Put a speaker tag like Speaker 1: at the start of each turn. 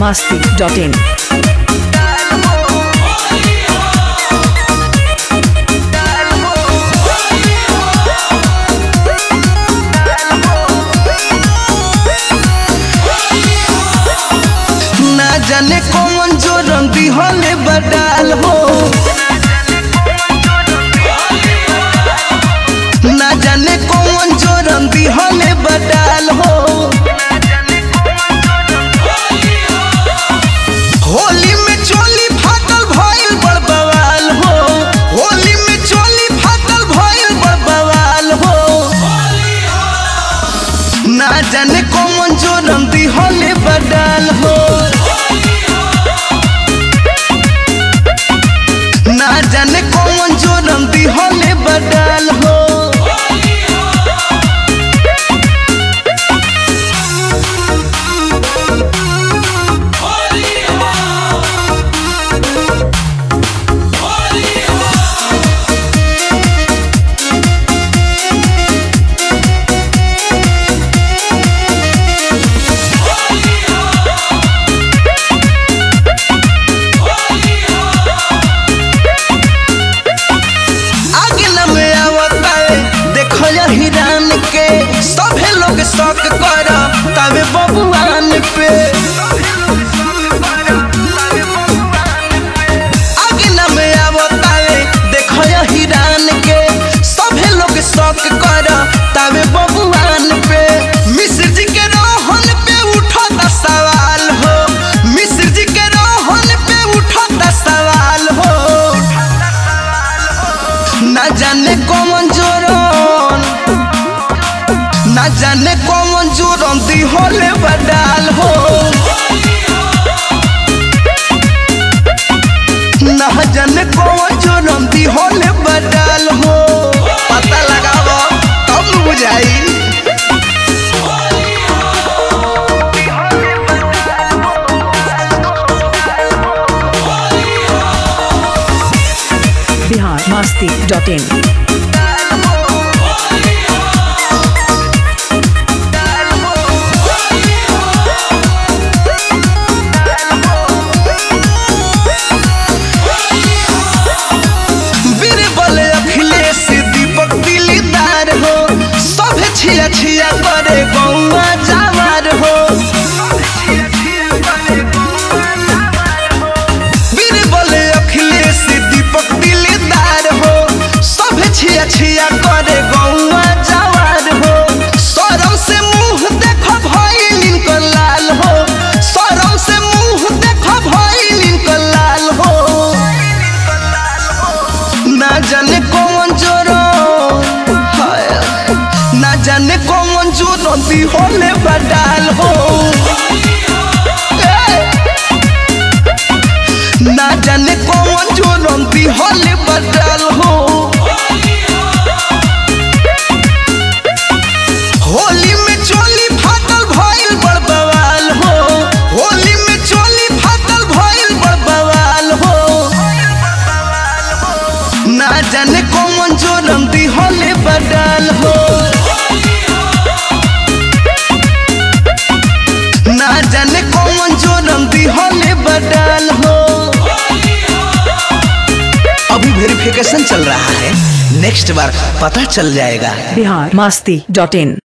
Speaker 1: masti.in.
Speaker 2: ना जाने कौन जो रंगी होले बडाल हो ना जाने कौन जो रंगी होले बडाल हो होली में चोली फाटल भइल बड़ बवाल हो होली में चोली फाटल भइल बड़ बवाल हो ना जाने कौन जो रंगी होले बडाल हो ना जाने कौन जो रंगी होले बडाल हो आगे न में आवता है देखो या हिरान के सभे लोग शौक कर तबे बबुआन पे आगे न में आवता है देखो या हिरान के सभे लोग शौक कर तबे बबुआन पे मिश्र जी के रोहन पे उठता सवाल हो मिश्र जी के रोहन पे उठता सवाल हो ना जाने कौन जोरन ना जाने कौन जोरन दी होले बडाल हो ना जाने कौन जोरन दी होले बडाल हो पता लगाओ तब न बुझाई
Speaker 1: Bihar masti.in.
Speaker 2: बीरबल अखिलेश दीपक दिलदार हो सब छिया छिया करे गौआ जावार हो बीरबल अखिलेश दीपक दिलदार हो सब छिया छिया करे गौआ जावार हो सरम से मुंह देखो भइल इनकर लाल हो सरम से मुंह देखो भइल इनकर लाल हो ना जाने कौन जोरो हाय, ना जाने कौन जोरो दी होले बडाल हो ए! ना जाने कौन जोरो दी होले बडाल हो होली में चोली फाटल भइल बड़ बवाल हो होली में चोली फाटल भइल बड़ बवाल हो ना जाने कौन जो रंगी होले बडाल हो ना जाने कौन जो रंगी होले बडाल हो अभी वेरिफिकेशन चल रहा है नेक्स्ट बार पता चल जाएगा
Speaker 1: Bihar masti.in.